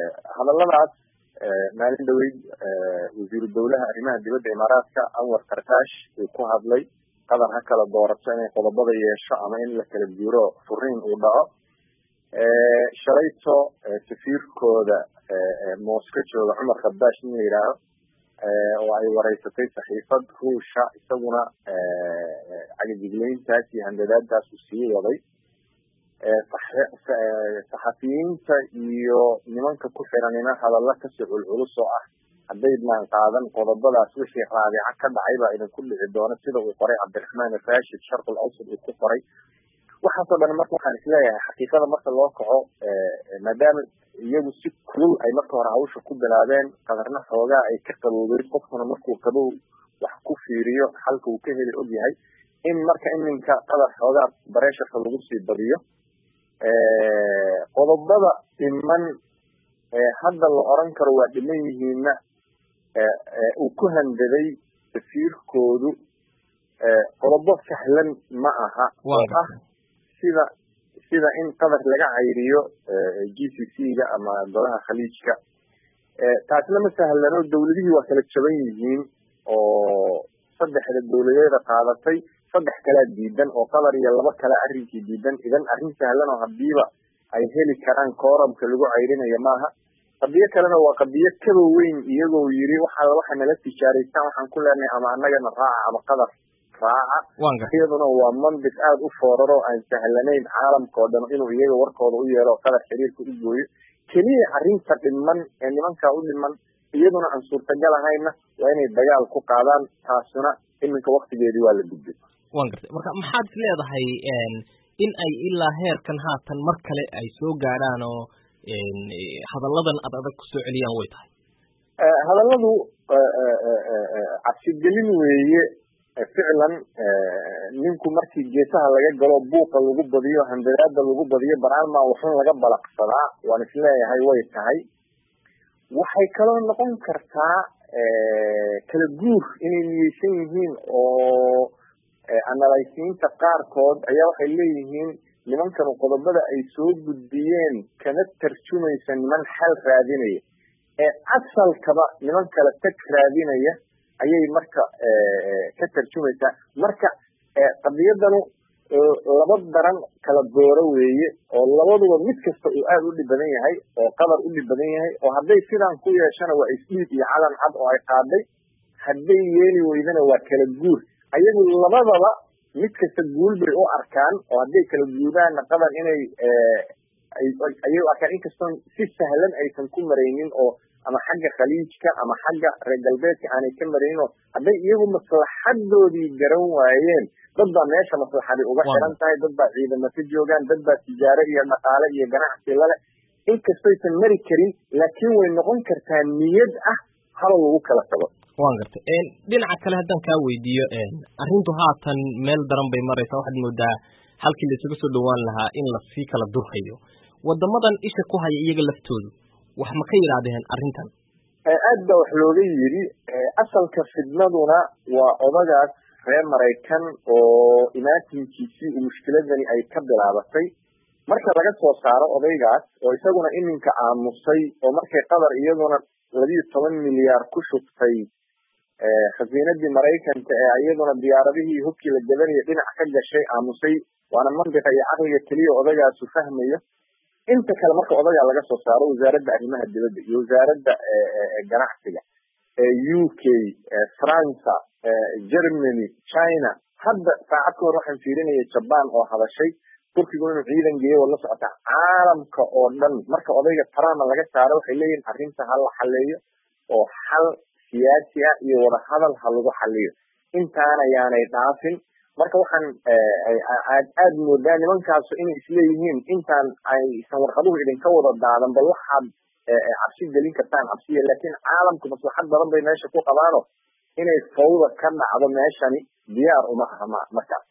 hadaladaas maalin dhaweyd wasiiru dawlaha arrimaha dibadda imaaraadka anwar karkash uu ku hadlay qatar ha kala doorato inay qodobada yeesho ama in la kala guuro furiin uu dhaco shalayto safiirkooda mooska jooga cumar khadash in la yidhaaho oo ay wareysatay saxiifad ruusha isaguna cagajigleyntaas iyo handadaadaas uu sii waday saxafiyiinta iyo nimanka ku xiranina hadalla kasii culculus oo ah haddaydnaan qaadan qodobadaas wixii raabica ka dhacay baa idinku dhici doona sida uu qoray cabdiraxmaan rashid sharqul awsad uu ku qoray waxaasoo dhan marka waxaan isleeyahay xaqiiqada marka loo kaco maadaama iyagu si kulul ay marka hore hawsha ku bilaabeen qadarna xoogaa ay ka qaboobeen qofkuna markuu qabow wax ku fiiriyo xalka uu ka heli og yahay in marka iminka qadar xoogaa bareesharka lagu sii badiyo qodobada dhiman hadda la oran karo waa dhiman yihiinna uu ku handaday safiirkoodu qodobo sahlan ma aha oo ah sida sida in qadar laga cayriyo g c c ga ama golaha khaliijka taasna ma sahlano dawladihii waa kala jaban yihiin oo saddexda dawladeeda qaadatay saddex kalea diidan oo qatar iyo laba kale arrinkii diidan idan arrin sahlan oo hadiiba ay heli karaan kooramka lagu cayrinayo maaha qadiyo kalena waa qadiyo kaba weyn iyagoo yiri waxa waxa nala tijaaraystaan waxaan ku leenahay ama annagana raaca ama qatar raaca iyaduna waa mandiq aada u fooraro aan sahlanayn caalamka oo dhan inuu iyaga warkooda u yeelo qatar xiriirka u gooyo keliya arrinta dhiman ee nimankaa u dhiman iyaduna aan suurtagal ahayna waa inay dagaal ku qaadaan taasuna iminka waktigeedii waa la gudbay wan gartay marka maxaad is leedahay in ay ilaa heerkan haatan mar kale ay soo gaadhaan oo hadalladan ad adag kusoo celiyaan way tahay hadalladu cabsigelin weeye ficlan ninku markii geesaha laga galo buuqa lagu badiyo handadaada lagu badiyo baraalmaa waxun laga balaqsadaa waan isleeyahay way tahay waxay kaloo noqon kartaa kala guur inay niyeysan yihiin oo analaysiinta qaarkood ayaa waxay leeyihiin nimankanu qodobada ay soo gudbiyeen kana tarjumaysa niman xal raadinaya ee asalkaba niman kale tag raadinaya ayay marka ka tarjumaysaa marka qadiyadanu laba daran kala dooro weeye oo labaduba mid kasta uu aada u dhib badan yahay oo qadar u dhib badan yahay oo hadday sidaan ku yeeshana waa isdhiid iyo calan cad oo ay qaaday hadday yeeli weydana waa kala guur ayagu labadaba mid kasta guul bay u arkaan oo hadday kala guudaanna qadar inay ayay u arkaan inkastoon si sahlan aysan ku maraynin oo ama xagga khaliijka ama xagga reer galbeedka aanay ka maraynin oo hadday iyagu maslaxadoodii garan waayeen dad baa meesha maslaxadi uga xiran tahay dad baa ciidamo ka joogaan dad baa tijaaro iyo dhaqaale iyo ganacsi lale inkastaysan mari karin laakiin way noqon kartaa niyad ah haba lagu kala tago wan gartay dhinaca kale haddaan kaa weydiiyo arrintu haatan meel daran bay maraysaa waxaad moodaa halkii la isuga soo dhawaan lahaa in lasii kala durhayo wadamadan isha ku haya iyaga laftoodu wax ma ka yidhaahdeen arrintan aad baa wax looga yidhi asalka fidnaduna waa odagaas reer maraykan oo imaatinkiisii uu mushkiladani ay ka bilaabatay marka laga soo saaro odaygaas oo isaguna iminka aamusay oo markay qatar iyaduna labiyo toban milyaar ku shubtay khasiinadii maraykanka ee iyaduna diyaaradihii hubkii la gadanaya dhinac ka gashay aamusay waana mandiqa iyo caqliga keliya odagaasu fahmayo inta kale marka odagaa laga soo saaro wasaaradda arrimaha dibadda iyo wasaaradda ganacsiga u k franca germany china hadda saacad ka hor waxaan fiirinaya jaban oo hadashay turkigu inuu ciidan geeyo oo la socota caalamka oo dhan marka odayga trump laga saaro waxay leeyihin arrinta ha la xaleeyo oo xal siyaasi ah iyo wadahadal ha lagu xaliyo intaana yaanay dhaafin marka waxaan aad moodaa nimankaasu inay isleeyihiin intaan aysan warqaduhu idinka wada daadan bal waxaad cabsi gelin kartaan cabsiya laakiin caalamku maslaxad badan bay meesha ku qabaano inay fawda ka dhacdo meeshani diyaar uma aha ma markaas